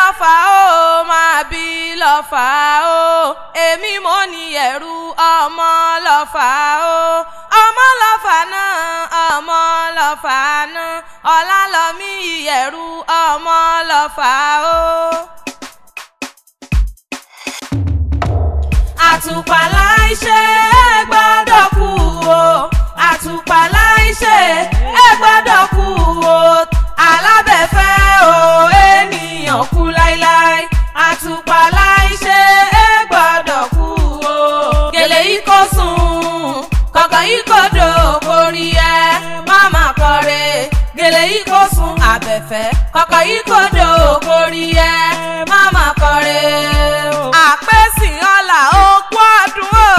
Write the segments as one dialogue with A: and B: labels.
A: lọ́fà ó máa bí lọ́fà ó èmi mo ní ẹ̀rù ọmọ lọ́fà ó ọmọ lọ́fà náà ọmọ lọ́fà náà ọlálọ́mí ìyẹ̀rù ọmọ lọ́fà ó. àtùpà láìṣe ẹ gbọ́dọ̀ kú o àtùpà láìṣe ẹ gbọ́dọ̀ kú o alábẹ̀fẹ́ o ènìyàn kú láíláí àtùpà láìṣe ẹ gbọ́dọ̀ kú o gèlè yìí kò sùn kọ̀kọ̀ yìí kò dò kórí ẹ máma kọre gèlè yìí kò sùn àbẹ̀fẹ́ kọ̀kọ̀ yìí kò dò kórí ẹ máma kọre. àpèsè ọ̀la ó kú ọdún o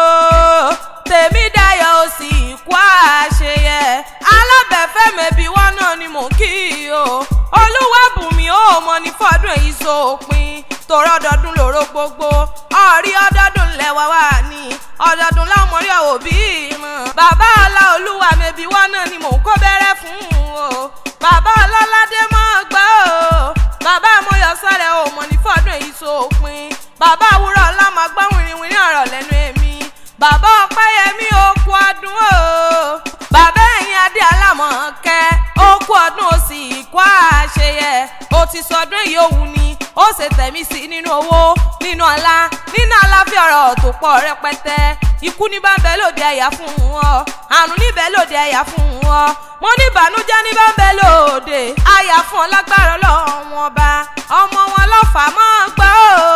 A: tèmi dayọ̀ ó sì kú àṣeyẹ alábẹ̀fẹ́ mẹ́bí wọn náà ni mò ń kí o olúwàbùnmi ó mọ ní fọdún èyí sópin tòrọ ọdọọdún lòró gbogbo ọrí ọdọọdún lẹwà wà ní ọdọọdún lámọrí òbí mọ bàbá ọlá olúwa mẹ́bí wọn náà ni mò ń kó bẹ̀rẹ̀ fún o bàbá ọlọ́ládé mọ́ gbọ́ o bàbá amóyọ sáré o mọ̀ ní fọdún èyí sópin bàbá àwúrọ̀ ọlá máa gbọ́ wìrìwìrì ọ̀rọ̀ lẹ́nu èmi bàbá ọpẹ́yẹmí ó kú ọdún o bàbá ẹ̀yìn adé alámọ̀ọ́kẹ́ ó kú ọdún ó sì kú àṣeyẹ ó ti sọdún èyí òun ni ó ṣe tẹ̀mí sí nínú owó nínú ọlá nínú aláfíà ọ̀rọ̀ tó pọ̀ rẹpẹtẹ ikú ní bá ń bẹ lóde ẹ̀yà fún ọ àrùn níbẹ̀ lóde ẹ̀yà fún ọ mo ní ìbànújẹ́ ní bá ń bẹ lóde àyà fún ọ lágbára ọlọ́run ọba ọmọ wọn lọ́fà máa gbọ́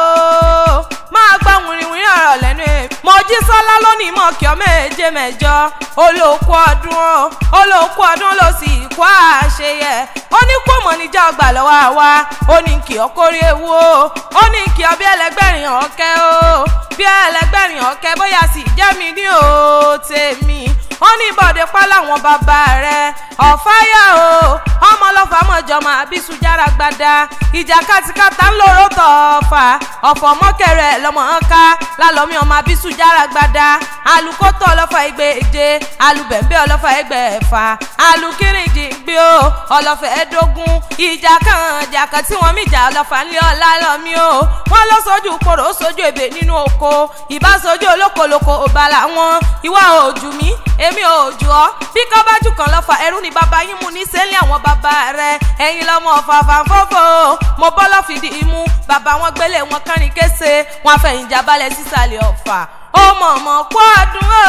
A: ó máa gbọ́ wìrìwìrì ọ̀rọ̀ lẹ́nu ẹ̀ mojí sọ́lá lónìí mọ̀ kí ọ méje mẹ́jọ olóòkú ọdún ó olóòkú ọdún ló sì kú àṣeyẹ ó ní kó mọ̀ níjà ọgbà lọ́wọ́ àwa ó ní kí ọ kórè ewu ó ó ní kí ọ bí ẹlẹgbẹ́rin ọ̀kẹ́ ó bí ẹlẹgbẹ́rin ọ̀kẹ́ bóyá sì jẹ́ mi ní o tèmi ó ní bọ̀dé pa láwọn bàbá rẹ̀ ọ̀fáyà o ọmọ ọlọ́fà mọ̀jọ máa bí sùjára gbada ìjà kàtìkàtà ń lóró tọ̀ọ̀fà ọ̀fọ̀ mọ́kẹrẹ lọ́mọ ká lálọ́mí ọmọ bí sùjára gbada alùkótó ọlọ́fà ẹgbẹ́ èje alùbẹ̀ǹbẹ̀ ọlọ́fà ẹgbẹ́ ẹ̀fà alùkírìndì gbé o ọlọ́fà ẹ̀ẹ́dógún ìjà kan ìjà kan tí wọ́n mìjà ọlọ́fà ńlẹ̀ ọ̀la lọ́mí o wọ́n lọ sójú kòrò sójú ebè nínú oko ìbá sójú olókoloko òbálà wọn ìwà òjù mi èmi ò jù ọ́ bí kọ́ bá jù kan lọ́fà ẹrú ni bàbá yín mú ní sẹ́lẹ̀ àwọn bàbá rẹ̀ ẹ̀yin lọ́mọ ọ̀fàfà fọ́fọ́ mo bọ́ lọ́fìdí imú bàbá wọn gbélé wọn kánrin kése wọn fẹ̀yìn jábálẹ̀ sísàlẹ̀ ọ̀fà ó mọ̀mọ́ kó ọdún o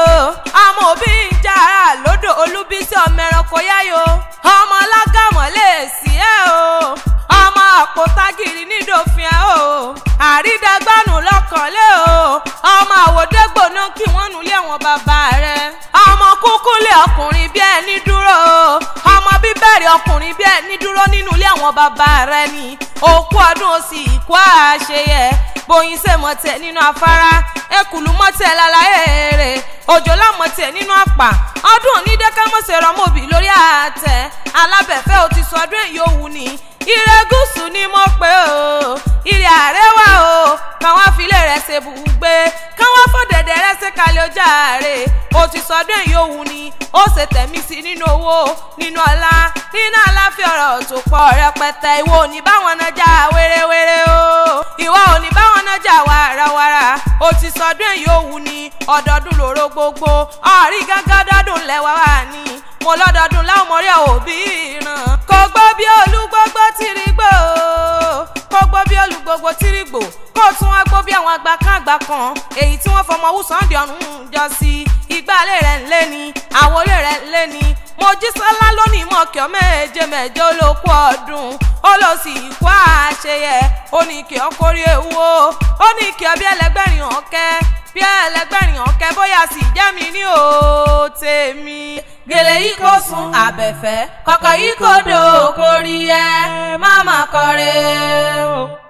A: àmọ́ òbí ń jára lódò olúbísí ọmọ ẹranko yáyò ọmọ alágàmọ̀ lè sí ẹ o ọmọ àpótágìrì nídòfin ẹ o àrídàgbànú lọ́kànlé o ọmọ àwòdégbò náà kí wọ́n nulẹ̀ wọn bàbá rẹ̀ ọmọ kúkúlẹ̀ ọkùnrin bí ẹni dúró o ọmọ bíbẹ̀rẹ̀ ọkùnrin bí ẹni dúró nínú ilé àwọn bàbá rẹ̀ ni òkú ọdún ó sì kú àṣeyẹ bóyin ṣe mọ̀tẹ̀ nínú afárá ekùlù mọ̀tẹ̀ lálàyé rẹ̀ òjò lámọ̀tẹ̀ nínú àpà ọdún onídẹ́kámọ̀sẹ̀ rọmọbì lórí àtẹ alábẹ̀fẹ́ ò ti sọdún èyí òwú ni ire gúúsù ni mo pè o ire àrẹwà o káwọn afilé rẹ ṣe bùgbé káwọn fọdẹdẹ rẹ ṣe kalẹ̀ ọjà rẹ o ti sọdún èyí òwú ni ó ṣe tẹ̀mí sí nínú owó nínú ọlá nínú aláfíà ọ̀rọ̀ tó pọ̀ rẹpẹtẹ ìwọ ò ní báwọn náà já wérewére o ìwọ ò ní báwọn náà já wàràwàrà o ti sọdún èyí òwú ni ọdọọdún lóró gbogbo ọ̀rí gángan dọ́dún lẹ́wà wà ní mo lọ́dọọdún láwọn mọ̀rí òbí ràn kò gbọ́ bí olúgbógbó tìrì gbò kò gbọ́ bí olúgbógbó tìrì gbò kó tún wá gbọ́ bí àwọn àgbà kan àgbà kan èyí tí wọ́n fọmọ wùsàn di ọ̀run jọ sí ìgbàlẹ̀ rẹ̀ ń lé ni àwọlé rẹ̀ ń lé ni mojísọ́lá lónìí mọ̀kẹ́ méje mẹ́jọ ló kú ọdún ó lọ sí ikú àṣeyẹ ó ní kí ọ kórí ewu o ó ní kí ọ bí ẹlẹgbẹ́rin ọ̀kẹ́ bí ẹlẹgbẹ́rin ọ̀kẹ́ bóyá sì jẹ́ mi ní o tèmi. gèlè yìí kò sùn àbẹ̀fẹ́ kọ̀kọ̀ yìí kò dò kórí ẹ má má kọrin o.